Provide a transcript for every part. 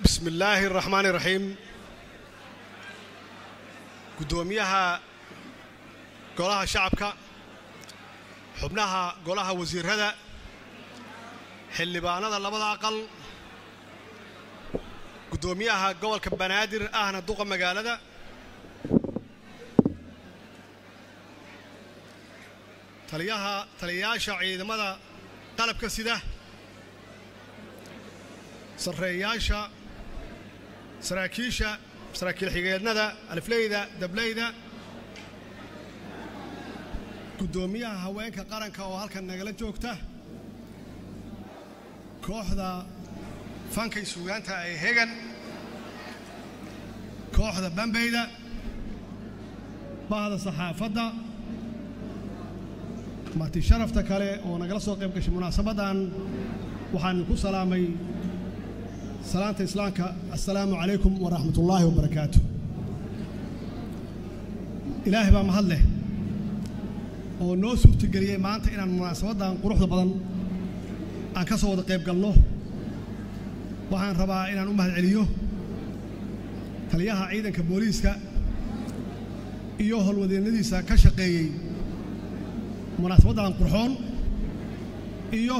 bismi illaahi araxmaani iraxiim guddoomiyaha golaha shacabka xubnaha golaha wasiirrada xildhibaanada labada aqal guddoomiyaha gobolka banaadir ahna duqa magaalada taliyaha taliyayaasha ciidamada qalabka sida sarreeyaasha saraakiisha saraakiil xigeednada alifleyda dableyda guddoomiyaha haweenka qaranka oo halkan nagala joogta kooxda fankay suugaanta ee hegan kooxda bambeyda bahda saxaafadda marti sharafta kale oo nagala soo qayb gashay munaasabaddan waxaan ku salaamay salaanta islaamka assalaamu calaykum waraxmat ullaahi wabarakaatu ilaahay baa mahad leh oo noo suurtageliyey maanta inaan munaasabaddan quruxda badan aan ka soo wada qayb galno waxaan rabaa inaan u mahad celiyo taliyaha ciidanka booliiska iyo howlwadeennadiisa ka shaqeeyey munaasabaddan qurxoon iyo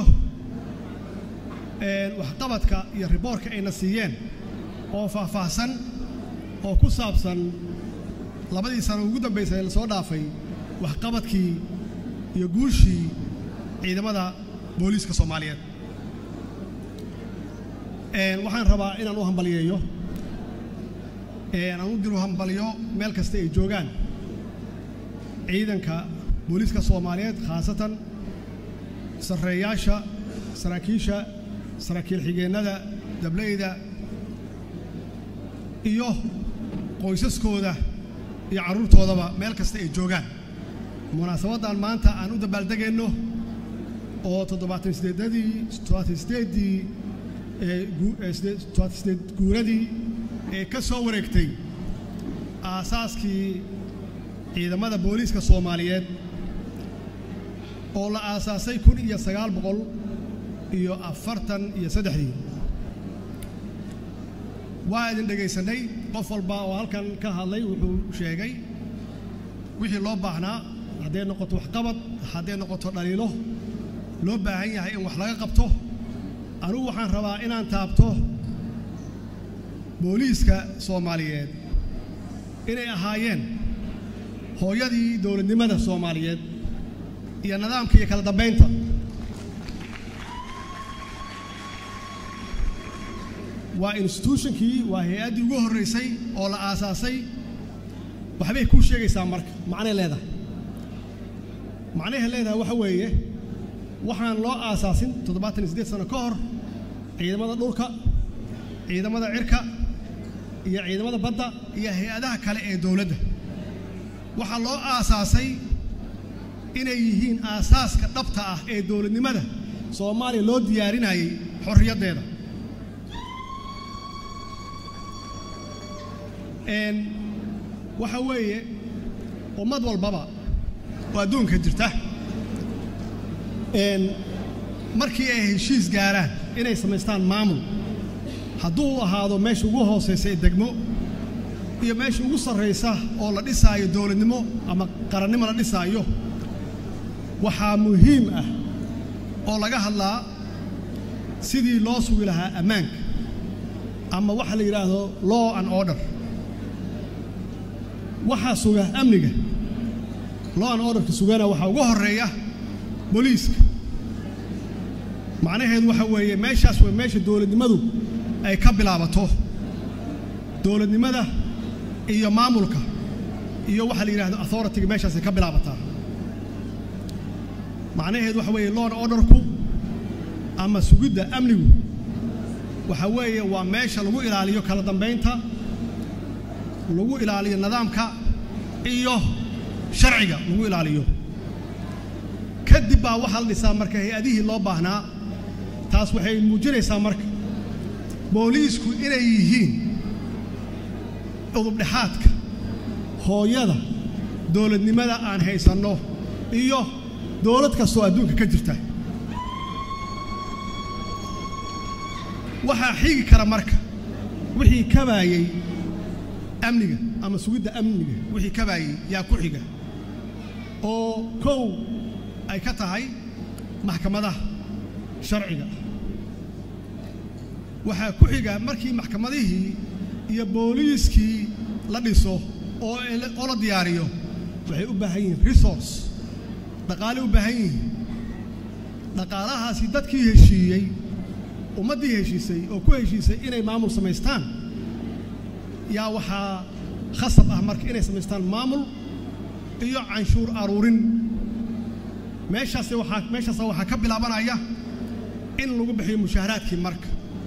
waxqabadka iyo riboorka ayna siiyeen oo faahfaahsan oo ku saabsan labadii sano ugu dambaysay ee lasoo dhaafay waxqabadkii iyo guushii ciidamada booliiska soomaaliyeed waxaan rabaa inaan u hambaliyeeyo aan u diru hambaliyo meel kasta ay joogaan ciidanka booliiska soomaaliyeed khaasatan sarreeyaasha saraakiisha saraakiil xigeennada dableyda iyo qoysaskooda iyo carruurtoodaba meel kasta ay joogaan munaasabaddan maanta aan u dabaaldegayno oo toddobaatan sideedadii toddobaatan sideeddii toddobaatan sideed guuradii ee ka soo wareegtay aasaaskii ciidamada booliiska soomaaliyeed oo la aasaasay kun iyo sagaal boqol iyo afartan iyo saddexdii waa idin dhegaysanay qof walba oo halkan ka hadlay wuxuu sheegay wixii loo baahnaa hadday noqoto waxqabad hadday noqoto dhaliilo loo baahan yahay in wax laga qabto anugu waxaan rabaa inaan taabto booliiska soomaaliyeed inay ahaayeen hooyadii dowladnimada soomaaliyeed iyo nidaamka iyo kala dambaynta waa instituutionkii waa hay-addii ugu horraysay oo la aasaasay waxbay kuu sheegaysaa marka macnay leedahay macnahay leedahay waxa weeye waxaan loo aasaasin toddobaatan iyo siddeed sano ka hor ciidamada dhulka ciidamada cirka iyo ciidamada badda iyo hay-adaha kale ee dowladda waxaa loo aasaasay inay yihiin aasaaska dhabta ah ee dowladnimada soomaaliya loo diyaarinayay xorriyaddeeda waxa weeye ummad walbaba oo adduunka jirta markii ay heshiis gaaraan inay samaystaan maamul hadduu ahaado meesha ugu hoosaysa ee degmo iyo meesha ugu sarraysa oo la dhisaayo dowladnimo ama qarannimo la dhisaayo waxaa muhiim ah oo laga hadlaa sidii loo sugi lahaa ammaanka ama waxa la yidhaahdo law and order waxaa suga amniga law and orderka sugana waxaa ugu horreeya booliiska macnaheedu waxa weeye meeshaas waa meesha dowladnimadu ay ka bilaabato dowladnimada iyo maamulka iyo waxa la yidhahdo authority-ga meeshaasay ka bilaabataa macnaheedu waxa weeye law and orderku ama sugidda amnigu waxa weeye waa meesha lagu ilaaliyo kala dambaynta lagu ilaaliyo nidaamka iyo sharciga lagu ilaaliyo kadib baa waxaa la dhisaa marka hay-adihii loo baahnaa taas waxay muujinaysaa marka booliisku inay yihiin udubdhexaadka hooyada dowladnimada aan haysanno iyo dowlad kastoo adduunka ka jirta waxaa xigi kara marka wixii kabaayey amniga ama sugidda amniga wixii kabaayey yaa ku xiga oo kow ay ka tahay maxkamadaha sharciga waxaa ku xiga markii maxkamadihii iyo booliiskii la dhiso oo oo la diyaariyo waxay u baahan yihiin resource dhaqaaley u baahan yihiin dhaqaalahaasi dadkii heshiiyey ummaddii heshiisay oo ku heshiisay inay maamul samaystaan yaa waxaa khasab ah marka inay samaystaan maamul iyo canshuur aruurin meeshaas waxaa meeshaasa waxaa ka bilaabanaya in lagu bixiyo mushaaharaadkii marka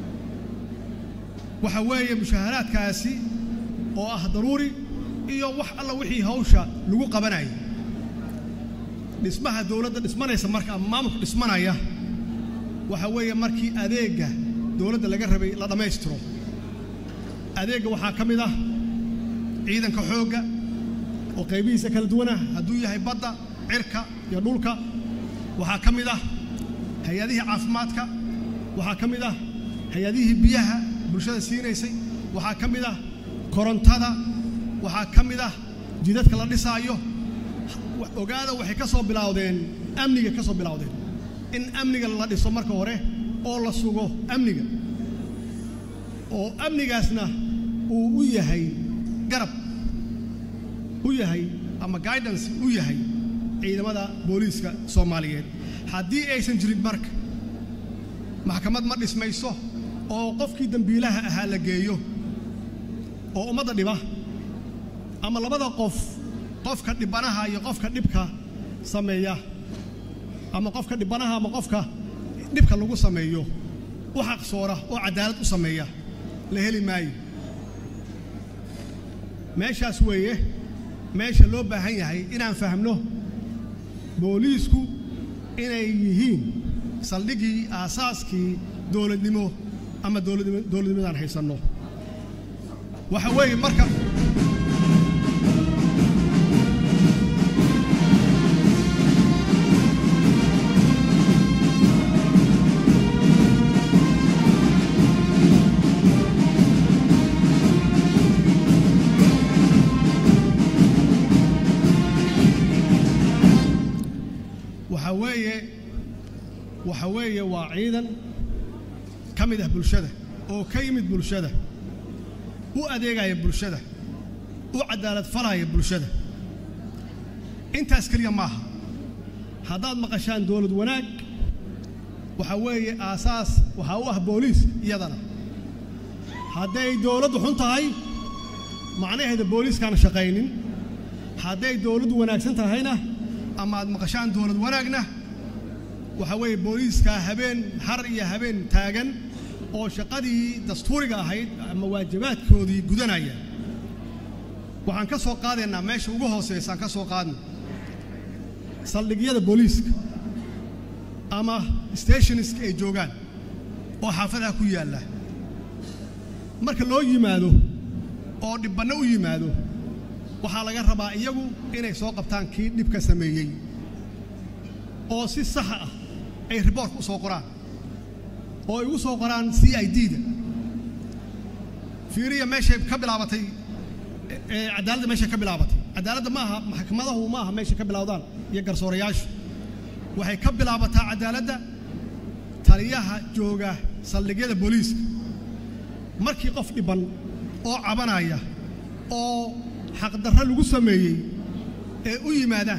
waxa weeye mushaaharaadkaasi oo ah daruuri iyo wax alla wixii hawsha lagu qabanaya dhismaha dowladda dhismanaysa marka ama maamulka dhismanaya waxa weeye markii adeegga dowladda laga rabay la dhammaystiro adeegga waxaa ka mid ah ciidanka xoogga oo qaybihiisa kala duwanah hadduu yahay badda cirka iyo dhulka waxaa ka mid ah hay-adihii caafimaadka waxaa ka mid ah hay-adihii biyaha bulshada siinaysay waxaa ka mid ah korontada waxaa ka mid ah jidadka la dhisaayo ogaada waxay ka soo bilowdeen amniga ka soo bilowdeen in amniga la dhiso marka hore oo la sugo amniga oo amnigaasna uu u yahay garab u yahay ama guidance u yahay ciidamada booliiska soomaaliyeed haddii aysan jirin marka maxkamad ma dhismayso oo qofkii dembiilaha ahaa la geeyo oo ummadda dhiba ama labada qof qofka dhibanaha iyo qofka dhibka sameeya ama qofka dhibanaha ama qofka dhibka lagu sameeyo u xaqsoora oo cadaalad u sameeya la heli maayo meeshaas weeye meesha loo baahan yahay inaan fahmno booliisku inay yihiin saldhiggii aasaaskii dowladnimo ama dowladnimadaan haysanno waxa weeye marka waxa weeye waxa weeye waa ciidan ka mid ah bulshada oo ka yimid bulshada u adeegaya bulshada u cadaalad falaya bulshada intaas keliya maaha haddaad maqashaan dowlad wanaag waxa weeye aasaas waxaa u ah booliis iyadana hadday dowladdu xun tahay macnaheeda booliiskaana shaqaynin hadday dowladdu wanaagsan tahayna ama aad maqashaan dowlad wanaagna waxa weeye booliiskaa habeen har iyo habeen taagan oo shaqadii dastuuriga ahayd ama waajibaadkoodii gudanaya waxaan ka soo qaadaynaa meesha ugu hooseysaan ka soo qaadna saldhigyada booliiska ama stationska ay joogaan oo xaafadaha ku yaalla marka loo yimaado oo dhibbanno u yimaado waxaa laga rabaa iyagu inay soo qabtaan kii dhibka sameeyey oo si saxa ah ay riboortka u soo qoraan oo ay ugu soo qoraan c i d-da fiiriya meeshay ka bilaabatay cadaaladda meeshay ka bilaabatay cadaaladda ma aha maxkamadahu ma aha meeshay ka bilowdaan iyo garsoorayaashu waxay ka bilaabataa cadaaladda taliyaha jooga saldhigyada booliiska markii qof dhibban oo cabanaya oo xaqdarro lagu sameeyey ee u yimaadaan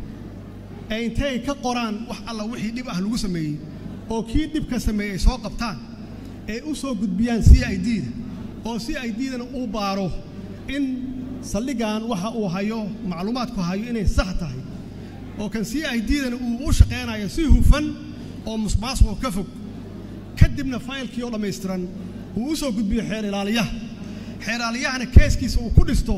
ee intay ka qoraan wax alla wixii dhib ah lagu sameeyey oo kii dhibka sameeyey ay soo qabtaan ee u soo gudbiyaan c i d-da oo c i d-dana uu baaro in saldhigan waxa uu hayo macluumaadku hayo inay sax tahay oo kan c i d-dana uu u shaqaynayo si hufan oo musmaasuqoo ka fog kadibna faylkii oo dhammaystiran uu u soo gudbiyo xeer ilaaliyaha xeer ilaaliyahana keeskiisa uu ku dhisto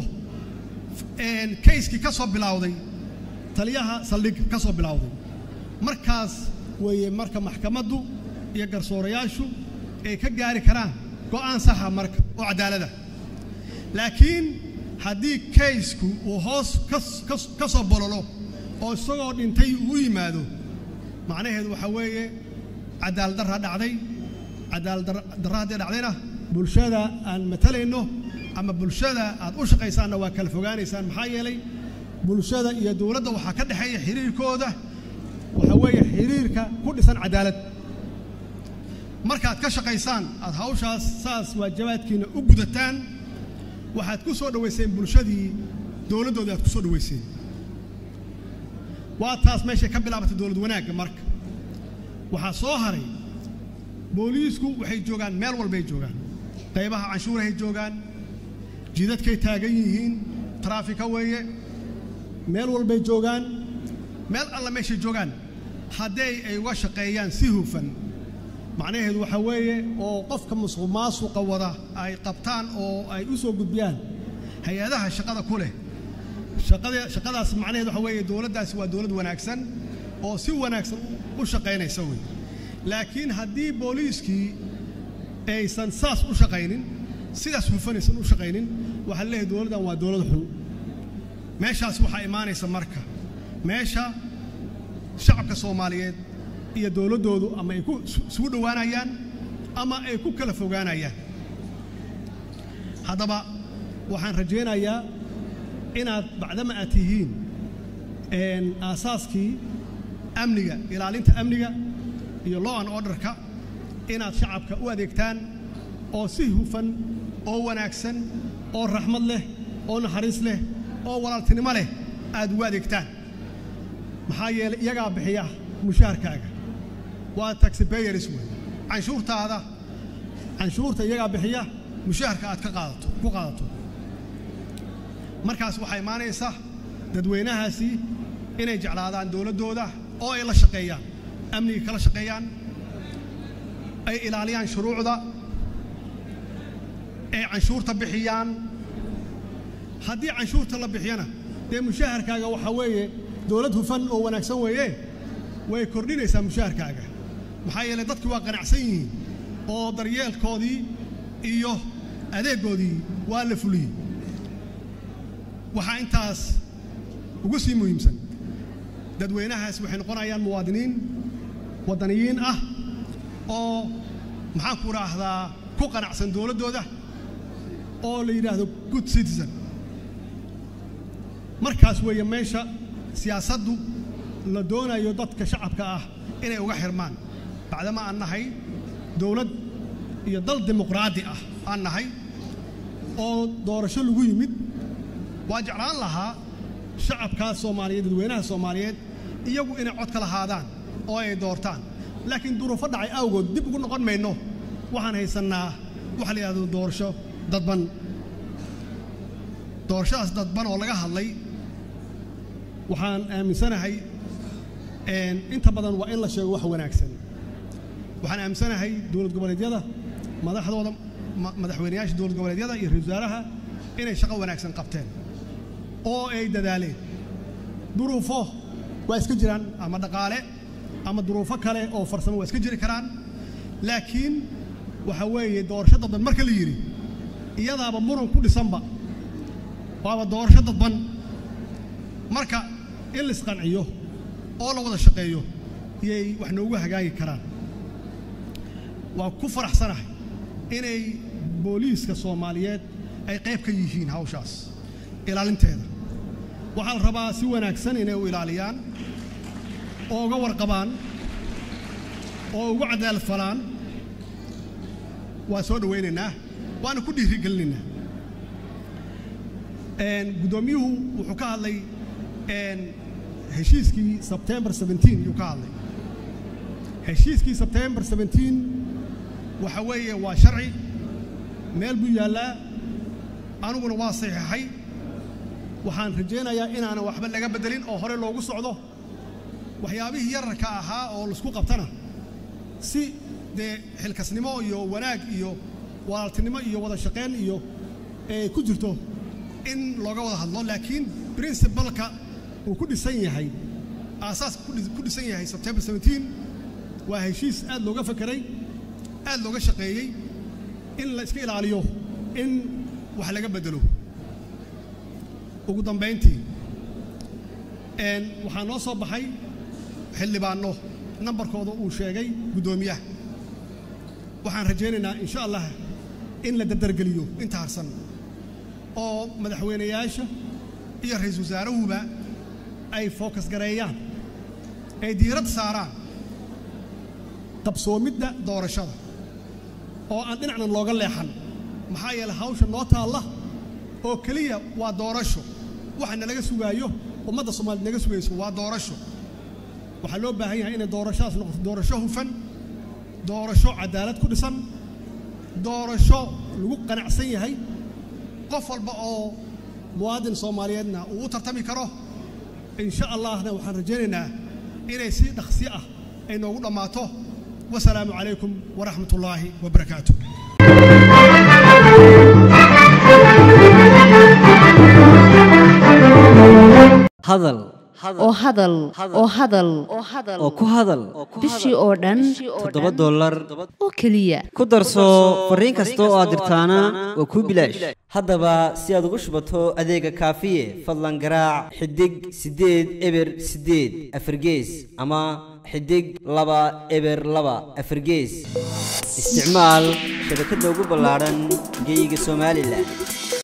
kayskii ka soo bilowday taliyaha saldhig ka soo bilowday markaas weeye marka maxkamaddu iyo garsoorayaashu ay ka gaari karaan go'aan saxa marka oo cadaalada laakiin haddii kaysku uu hoos ka soo bololo oo isagoo dhintay uu yimaado macnaheedu waxaa weeye cadaalad darraa dhacday cadaalad darra haddii dhacdayna bulshada aan matalayno ama bulshada aad u shaqaysaanna waa kala fogaanaysaan maxaa yeelay bulshada iyo dowladda waxaa ka dhexeeya xiriirkooda waxa weeye xiriirka ku dhisan cadaalad markaad ka shaqaysaan aad hawshaas saas waajabaadkiina u gudataan waxaad ku soo dhowayseen bulshadii dowladdoodii aad ku soo dhowayseen waa taas meeshay ka bilaabatay dowlad wanaagga marka waxaa soo haray booliisku waxay joogaan meel walbay joogaan qaybaha canshuurahay joogaan jidadkay taagan yihiin taraafika weeye meel walbay joogaan meel alla meeshay joogaan hadday ay uga shaqeeyaan si hufan macnaheedu waxaa weeye oo qofka musuq maasuqa wada ay qabtaan oo ay u soo gudbiyaan hay-adaha shaqada ku leh shaqada shaqadaas macnaheedu waxaa weeye dowladdaasi waa dowlad wanaagsan oo si wanaagsan u shaqaynaysa wey laakiin haddii booliiskii aysan saas u shaqaynin sidaas hufanaysan u shaqaynin waxaa leeyahay dowladdan waa dowlad xun meeshaas waxaa imaanaysa marka meesha shacabka soomaaliyeed iyo dowladdoodu ama ay ku isugu dhowaanayaan ama ay ku kala fogaanayaan haddaba waxaan rajaynayaa inaad bacdama aad tihiin aasaaskii amniga ilaalinta amniga iyo law and orderka inaad shacabka u adeegtaan oo si hufan oo wanaagsan oo raxmad leh oo naxariis leh oo walaaltinimo leh aad ugu adeegtaan maxaa yeelay iyagaa bixiya mushaharkaaga waa taxipayers wey canshuurtaada canshuurta iyagaa bixiya mushaharka aad ka qaadato ku qaadato markaas waxaa imaanaysa dadweynahaasi inay jeclaadaan dowladdooda oo ay la shaqeeyaan amniga kala shaqeeyaan ay ilaaliyaan shuruucda ay canshuurta bixiyaan haddii canshuurta la bixiyana dee mushaharkaaga waxaa weeye dowlad hufan oo wanaagsan weeye way kordhinaysaa mushaharkaaga maxaa yeelay dadki waa qanacsan yihiin oo daryeelkoodii iyo adeegoodii waa la fuliyey waxaa intaas ugu sii muhiimsan dadweynahaas waxay noqonayaan muwaadiniin waddaniyiin ah oo maxaan ku idhaahdaa ku qanacsan dowladdooda oo la yidhaahdo good citizen markaas weeye meesha siyaasaddu la doonayo dadka shacabka ah inay uga xirmaan bacdama aan nahay dowlad iyo dal dimuqraadi ah aan nahay oo doorasho lagu yimid waa jeclaan lahaa shacabkaas soomaaliyeed dadweynaha soomaaliyeed iyagu inay cod ka lahaadaan oo ay doortaan laakiin duruufo dhacay awgood dib ugu noqon mayno waxaan haysannaa waxa la yidhahdo doorasho dadban doorashadaas dadban oo laga hadlay waxaan aaminsanahay inta badan waa in la sheego wax wanaagsan waxaan aaminsanahay dowlad goboleedyada madaxdooda madaxweynayaasha dowlad goboleedyada iyo ra-isul wasaaraha inay shaqo wanaagsan qabteen oo ay dadaaleen duruufo waa iska jiraan ama dhaqaale ama duruufo kale oo farsamo waa iska jiri karaan laakiin waxa weeye doorasho dadban marka la yidhi iyadaaba muran ku dhisanba waaba doorasho dadban marka in la isqanciyo oo la wada shaqeeyo iyay wax noogu hagaagi karaan waa ku faraxsanahay inay booliiska soomaaliyeed ay qayb ka yihiin hawshaas ilaalinteeda waxaa la rabaa si wanaagsan inay u ilaaliyaan oo uga warqabaan oo ugu cadaalad falaan waa soo dhowaynaynaa waana ku dhiirigelinaynaa guddoomiyuhu wuxuu ka hadlay heshiiskii sebtembar yuu ka hadlay heshiiskii sebtembar waxa weeye waa sharci meel buu yaallaa aniguna waa saxiixay waxaan rajaynayaa inaanan waxba laga beddelin oo hore loogu socdo waxyaabihii yararka ahaa oo laisku qabtana si dee xilkasnimo iyo wanaag iyo walaaltinimo iyo wada shaqayn iyo ee ku jirto in looga wada hadlo laakiin princibalka uu ku dhisan yahay aasaaska ku dhisan yahay sebtembar waa heshiis aad looga fakeray aad looga shaqeeyey in la iska ilaaliyo in wax laga beddelo ugu dambayntii waxaa noo soo baxay xildhibaanno nambarkooda uu sheegay guddoomiyaha waxaan rajaynaynaa insha allah in la dardargeliyo inta harsan oo madaxweynayaasha iyo ra-iisul wasaarahuba ay fookas gareeyaan ay diirad saaraan qabsoomidda doorashada oo aan dhinacna looga leexan maxaa yeelay hawsha noo taalla oo keliya waa doorasho waxa nalaga sugaayo ummadda soomaaliyed naga sugayso waa doorasho waxaa loo baahan yahay inay doorashadaas noqoto doorasho hufan doorasho cadaalad ku dhisan doorasho lagu qanacsan yahay qof walba oo muwaadin soomaaliyeedna uu u tartami karo insha allahna waxaan rajaynaynaa inay si dhaqsi ah ay noogu dhammaato wasalaamu calaykum waraxmat ullaahi wabarakaatu hadal oo hadal oo hadal oo ku hadal bishii oo dhan toddoba dollar oo keliya ku darso fariin kasta oo aad dirtaana waa kuu bilaash haddaba si aad ugu shubato adeega kaafiye fadlan garaac xidig siddeed eber siddeed afargees ama xidig laba eber laba afargees isticmaal shabakadda ugu ballaadhan geeyiga somalilan